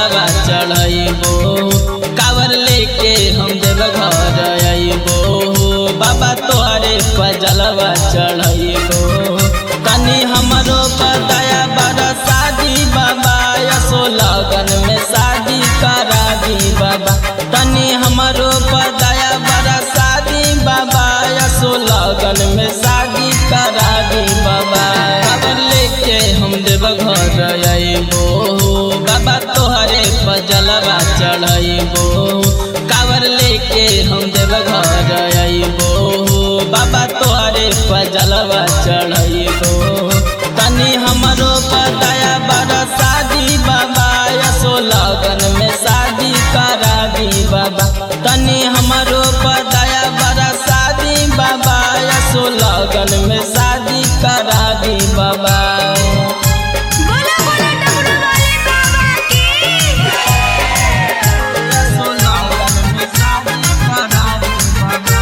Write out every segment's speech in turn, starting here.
जलवा चढ़ैबो कावर लेके हम देव घर अइबो बाबा तोहरे पर जलवा चढ़ैबो तनी हमरो पर दया बड़ा शादी बाबा यसो लगन में शादी करा दी बाबा तनी हमरो पर दया बड़ा शादी बाबा यसो लगन में शादी करा दी बाबा कावर लेके हम देव घर अइबो बाबा तोहरे पर जलवा चढ़ैबो कावर लेके हम देव घर अइबो बाबा तोहरे पर जलवा चढ़ैबो तनी हमरो पर दया बड़ा शादी बाबा यसो लगन में शादी करा दी बाबा तनी हमरो पर दया बड़ा शादी बाबा यसो लगन में शादी करा दी बाबा बोला बोला डमरू वाले बाबा की यसो लगन में शादी करा दी बाबा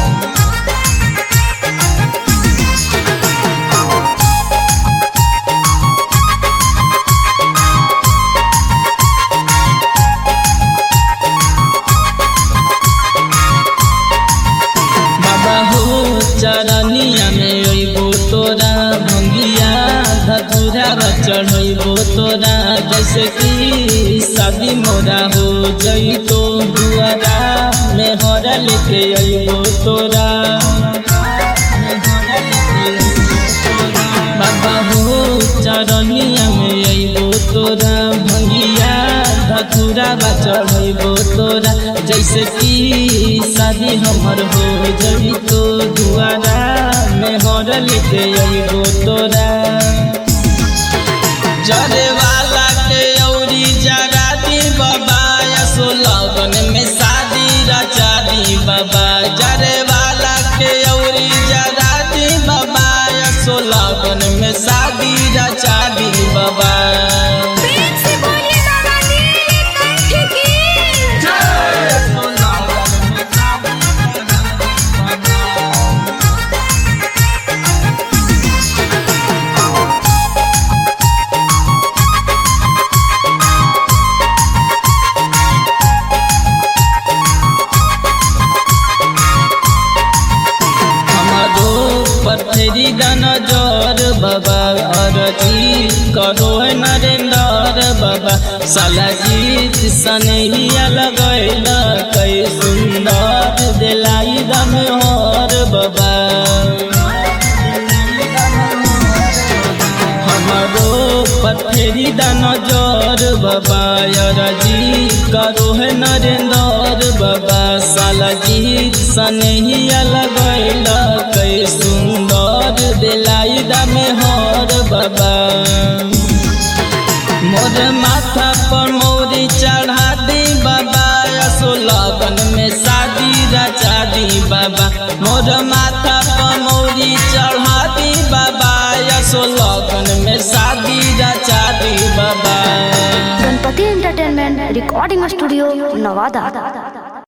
बाबा हो चरनिया में अइबो तोरा भंगिया धतुरा चढ़ैबो तोरा जैसे कि शादी मोरा हो जइतो दुआरा में हरा लेके अइबो तोरा बाबा हो चरनिया में अइबो तोरा भंगिया धतुरा चढ़ैबो तोरा जैसे कि शादी हमर हो जई तो दुआरा में हर लेके अइबो तोरा जरे वाला के औरी जरा दी बाबा यसो लगन में शादी रचा दी बाबा जरे वाला के औरी जरा दी बाबा यसो लगन में शादी रचा दी बाबा प्रेम से बोलिए बाबा नीलकंठ की हमारो पथरी दन जोर बाबा अरजी करो है नरेंद्र बाबा साला जीत सनहिया लगैल कै सुंदर दिलाई दम होर बाबा हमारो पथरी दन जोर बाबा अरजी करो है नरेंद्र बाबा साला जीत सनहिया लगैल कै सुंदर दिलाई दम होर बाबा मोर माथा पर मोरी चढ़ा दी बाबा यसो लगन में शादी रचा दी बाबा मोर माथा पर मोरी चढ़ा दी बाबा यसो लगन में शादी रचा दी बाबा Ganpati entertainment recording studio Nawada